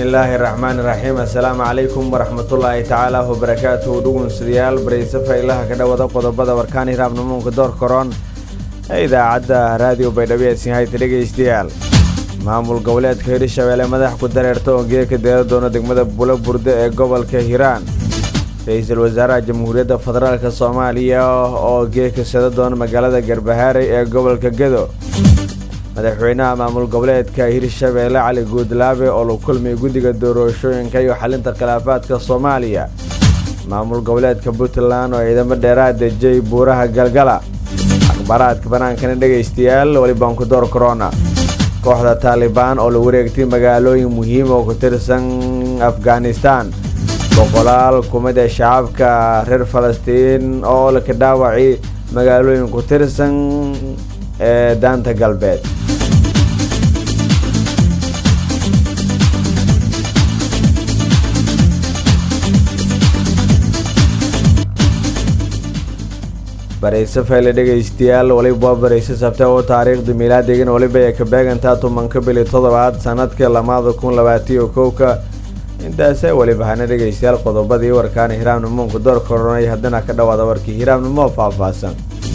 bismillaahi raxmaani raxiim assalaamu calaykum waraxmatullaahi tacaala wabarakaatuhu dhugunsidayaal barayse faylaha ka dhawada qodobada warkaan hiraabnamuunka door koron ee idaacadda raadiyo baydhabo eesinhayta dhegaystayaal maamul goboleedka hirshabeelle madax ku dareerta oo geeka deela doona degmada bula burde ee gobolka hiiraan ra-iisul wasaaraha jamhuuriyadda federaalk soomaaliya oo geeka sada doona magaalada garbahaarey ee gobolka gedo madaxweynaha maamul goboleedka hirshabeelle cali guudlaabe oo la kulmay guddiga doorashooyinka iyo xalinta khilaafaadka soomaaliya maamul goboleedka puntland oo ciidamo dheeraad dejiyay buuraha galgala akhbaaraadka banaankana dhegaystayaal welibaan ku door korona kooxda taalibaan oo la wareegtay magaalooyin muhiim oo ku tirsan afghanistan boqolaal kumid ee shacabka reer falastiin oo laka dhaawacay magaalooyin ku tirsan ee daanta galbeed barayse fayle dhegaystayaal waliba waa barayse sabte oo taariikhda miilaadigana weliba ay ka beegantaa tobanka bili toddobaad sanadka lamaada kun labaatiyo kowka intaase weliba hana dhegaystayaal qodobadii warkaana hiraamnimuunka door koronay haddana ka dhawaada warkii hiraamnimo faahfaahsan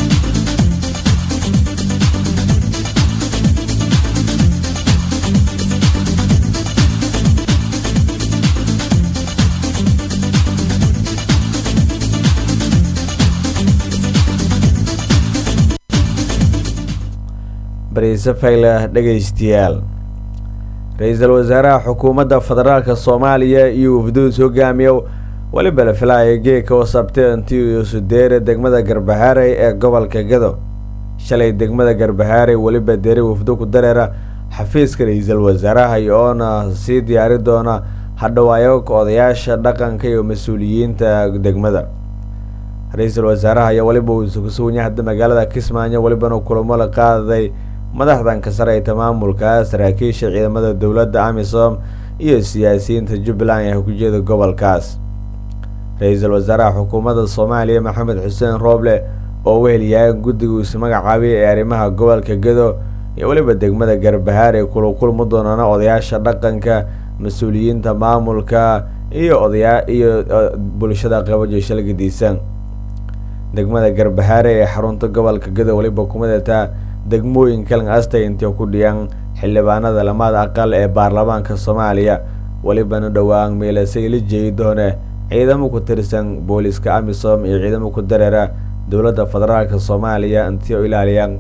bariise fayle dhegaystayaal ra-iisul wasaaraha xukuumadda federaalk soomaaliya iyo wafduus hogaamiya weliba la filaaya geeka oo sabtay intii sudeere degmada garbahaarey ee gobolka gado shalay degmada garbahaarey weliba deri wafdu ku dareera xafiiska ra-iisul wasaaraha oona sii diyaari doona hadhawaayo odayaasha dhaqanka iyo mas-uuliyiinta degmada ra-iisul wasaaraha ayaa weliba uu isugu hadda magaalada kismaayo welibana kulamo la qaaday madaxdan ka sareyta maamulka saraakiisha ciidamada dowladda amisom iyo siyaasiyiinta jubbaland ee hujeeda gobolkaas ra-iisul wasaaraha xukuumadda soomaaliya maxamed xuseen rooble oo wehelyahay guddiga isu magacaabay ee arrimaha gobolka gedo iyo weliba degmada garbahaare kula kulmi doonana odayaasha dhaqanka mas-uuliyiinta maamulka iyo odayaa iyo bulshada qabajo shalgadiisan degmada garbahaare ee xarunta gobolka gedo weliba kumidataa degmooyin kalan astay intay ku dhiyaan xildhibaanada lamada aqal ee baarlamaanka soomaaliya welibana dhowaan meelasay la jeedi doone ciidamo ku tirsan booliska amisom iyo ciidamo ku dareera dowladda federaalk soomaaliya intii u ilaaliyaan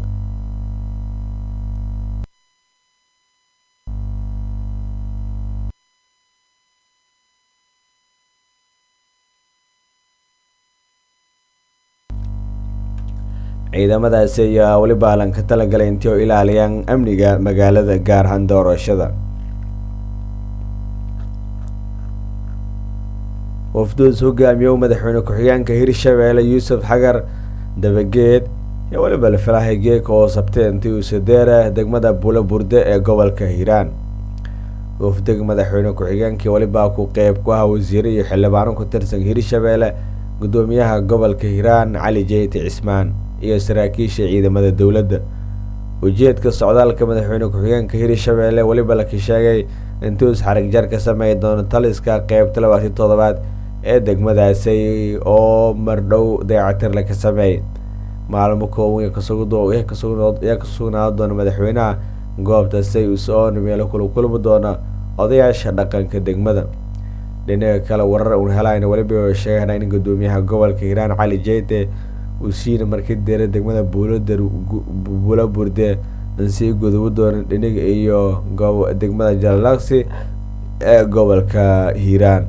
ciidamadaasi ayaa weliba lan ka talagalay intii oo ilaaliyaan amniga magaalada gaar ahaan doorashada wafduus hogaamiyow madaxweyne ku-xigeenka hirshabeelle yuusuf xagar dabageed iyo weliba la filahay geeka oo sabtay intii uu sadeera degmada bula burde ee gobolka hiiraan wafdiga madaxweyne ku-xigeenkii weliba ku qeyb ku ah wasiire iyo xildhibaano ku tirsan hirshabeelle gudoomiyaha gobolka hiiraan cali jeyti cismaan iyo saraakiisha ciidamada dowladda ujeedka socdaalka madaxweyne ku-xigeenka hirshabeelle weliba laka sheegay intuus xarigjar ka sameey doono taliska qeybta labaatan toddobaad ee degmadaasi oo mardhow dayacatir laka sameeyay maalmo kooban yaa ka sugnaado doona madaxweynaha goobta say us-oon meelo kula kulmi doona odayaasha dhaqanka degmada dhinaca kale warar uun helayna weliba sheegana in gudoomiyaha gobolka hiiraan cali jeyte uu siina markii deera degmada buuladar bula burde ansii gudubo doona dhiniga iyo degmada jalaksi ee gobolka hiiraan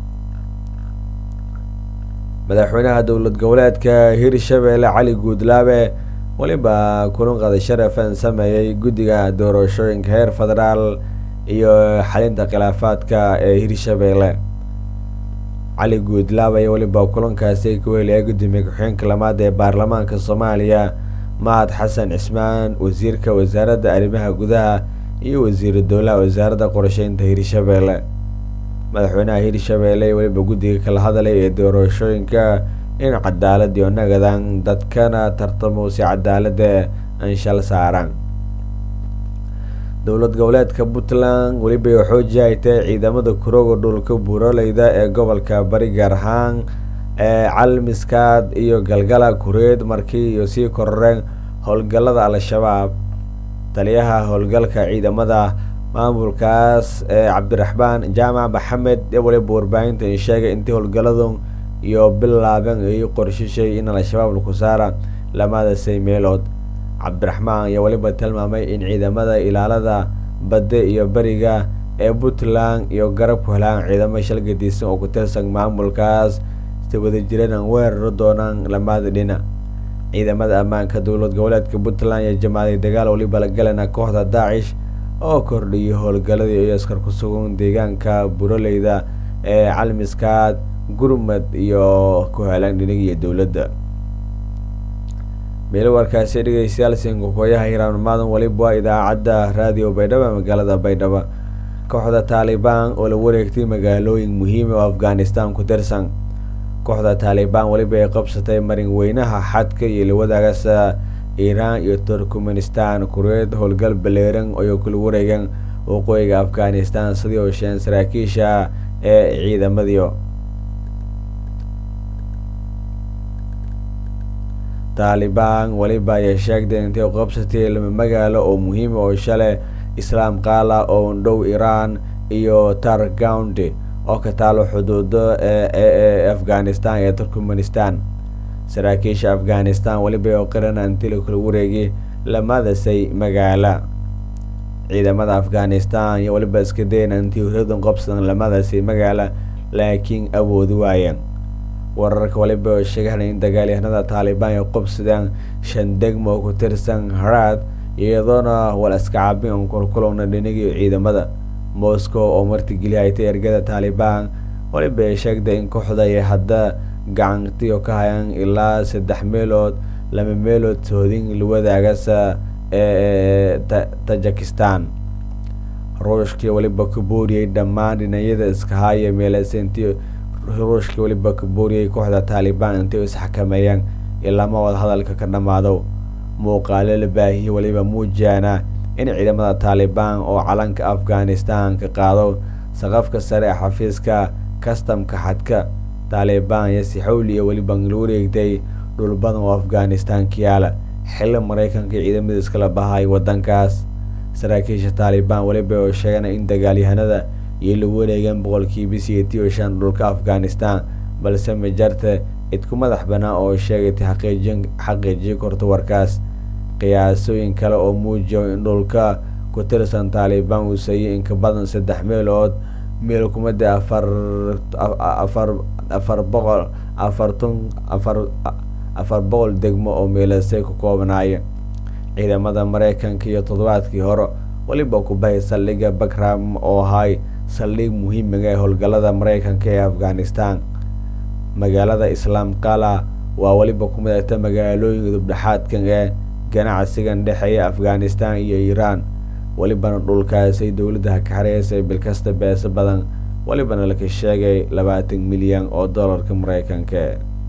madaxweynaha dowlad goboleedka hirshabeelle cali guudlaabe weliba kulan qaday sharafan sameeyey guddiga doorashooyinka heer federaal iyo xalinta khilaafaadka ee hirshabeelle cali guudlaab ayaa weliba kulankaasi ka wehelaya gudoomiye ku-xigeenka lamaad ee baarlamaanka soomaaliya mahad xasan cismaan wasiirka wasaaradda arrimaha gudaha iyo wasiiru dowlaha wasaaradda qorsheynta hirshabeelle madaxweynaha hirshabeelle weliba guddiga kala hadlay ee doorashooyinka in cadaalad iyo nagadan dadkana tartamo si cadaalada anshal saaraan dowlad goboleedka puntland welibay xooji ay tahay ciidamada kurooga dhulka buuraleyda ee gobolka bari gaar ahaan ee calmiskaad iyo galgala kureed markii iyo sii kororeen howlgallada al-shabaab taliyaha howlgalka ciidamada maamulkaas ee cabdiraxmaan jaamac maxamed ee waliba warbaahinta ay sheegay intii howlgalladu iyo bilaabeen ay qorshishay in al-shabaab laku saara lamadasay meelood cabdiraxmaan ayaa weliba tilmaamay in ciidamada ilaalada badda iyo beriga ee puntland iyo garab ku helaan ciidamo shalgadiisan oo ku tirsan maamulkaas si wada jireen aan weeraro doonaan lamada dhinac ciidamada ammaanka dowlad goboleedka puntland iyo jamaaday dagaal waliba la galana kooxda daacish oo kordhiyay howlgalladii iyo askar ku sugan deegaanka buraleyda ee calmiskaad gurmad iyo ku helaan dhinagiyo dowladda meelo warkaasi dhegeystayaal sinkokoyaha hiraanimaadan waliba waa idaacadda raadiyo baydhabo magaalada baydhabo kooxda taalibaan oo la wareegtay magaalooyin muhiima oo afghanistan ku tirsan kooxda taalibaan weliba ay qabsatay marin weynaha xadka iyo lawadaagasa iiraan iyo turkmenistan kureed howlgal baleeran oo kula wareegeen waqooyiga afghanistan sidii oo sheen saraakiisha ee ciidamadiio taalibaan weliba ayay sheegtay intay qabsatay lama magaalo oo muhiima oo shalay islaam qaala oo dhow iiraan iyo targounty oo ka taalo xuduudo ee afghanistan ee turkmenistan saraakiisha afghanistan weliba oo qirana intii la kula wareegay lamadasay magaala ciidamada afghanistan iyo weliba iska dayna intii huradan qabsadan lamadasay magaala laakiin awoodi waayeen wararka waliba oo sheegana in dagaalyahanada taalibaan ay qabsadeen shan degmo oo ku tirsan haraad iyadoona wal iska caabin on kulkulowna dhinigii ciidamada moscow oo martigeliyaytay ergada taalibaan waliba ay sheegtay in kooxda ay hadda gacantiyo ka hayaan ilaa saddex meelood laba meelood soodin lawadaagas ee tajikistan ruushkii waliba ka booriyey dhammaan dhinacyada iska haya meelasinti ruushkii waliba ka booriyey kooxda taalibaan intay isxakameeyaan ilama wada hadalka ka dhammaado muuqaalo la baahiyey waliba muujaana in ciidamada taalibaan oo calanka afghanistan ka qaado saqafka sare ee xafiiska kastamka xadka taalibaan iyo si xawli iyo weliba la wareegtay dhul badan oo afghanistan ka yaala xilli maraykanka ciidamada iskala bahay wadankaas saraakiisha taalibaan weliba oo sheegana in dagaalyahanada iyo la wareegeen boqolkiiba sideetii iyo shan dhulka afghanistan balse majarta idku madax banaan oo sheegatay xaqiijin xaqiijiyo korta warkaas qiyaasooyin kale oo muujiyo in dhulka ku tirsan taalibaan uu sayay inka badan saddex meelood meel kumada afar afar afar boqol afartun afar afar boqol degmo oo meelasay ku koobanaaya ciidamada maraykanka iyo toddobaadkii hore weliba ku bahay saldhigga bagram oo ahay saldhig muhiimiga ee howlgallada maraykanka ee afghanistan magaalada islaam qala waa weliba ku midagta magaalooyinka dubdhexaadkan ee ganacsigan dhexeeya afghanistan iyo iiraan welibana dhulkaasay dowladda ka xareysay bilkasta beeso badan welibana laka sheegay labaatan milyan oo dollarka maraykanka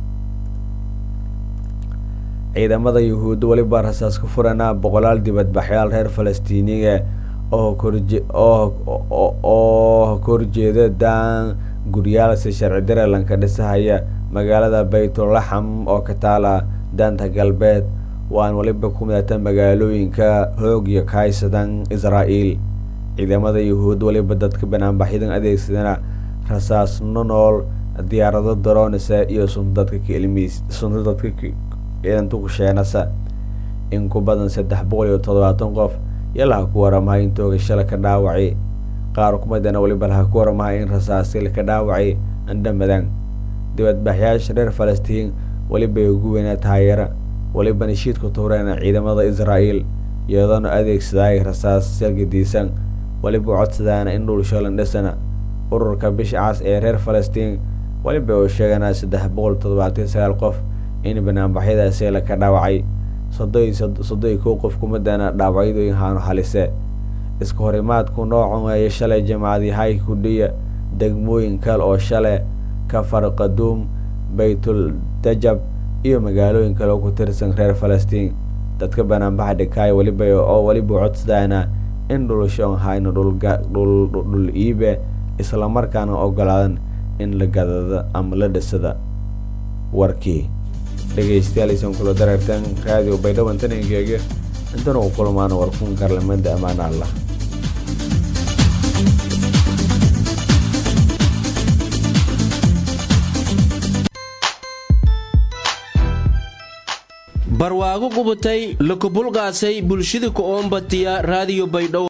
ciidamada yuhuudda weliba rasaas ku furana boqolaal dibadbaxyaal reer falastiiniga oo korje oo korjeeda daan guryaalsi sharci dareelanka dhisahaya magaalada baytulaxam oo ka taala daanta galbeed waan waliba ku midata magaalooyinka hoog iyo kahaysadan israa'iil ciidamada yuhuud waliba dadka banaanbaxyadan adeegsadana rasaas nonool diyaarado daroonisa iyo sundadka kelimiis sunta dadka ciidantukusheenasa in ku badan saddex boqol iyo toddobaatan qof iyo laha ku waramahay in toogashala ka dhaawacay qaar kumadana waliba laha ku waramahay in rasaasil ka dhaawacay andhamadan dibadbaxyaasha reer falastiin weliba ay ugu weynaa taayara weliba nishiidku tuureena ciidamada israa'iil iyadoona adeegsaday rasaas salgadiisan weliba codsadaana in dhul shalan dhisana ururka bisha cas ee reer falastiin weliba uu sheeganaa saddex boqol toddobaatan sagaal qof in banaanbaxyadaasi la ka dhaawacay soddoi soddoi kow qof kumadana dhaawacyadooyin haanu halise iska horimaadku noocan weeye shalay jamaacadyahay kudhiya degmooyin kale oo shale kafar qaduum baytul dajab iyo magaalooyin kale oo ku tirsan reer falastiin dadka banaanbaxa dhikaaya weliba oo weliba codsadaana in dhulashoon hayna dhul iibe islamarkaana ogolaadan in la gadada ama la dhisada warkii dhegaystayaal aysan kula dareerteen raadiyo baydhaban taninkeega intana u kulmaana warkun karlamada ammaan allah barwaago qubatay lakubulqaasay bulshada ku oombatiya raadiyo baydhabo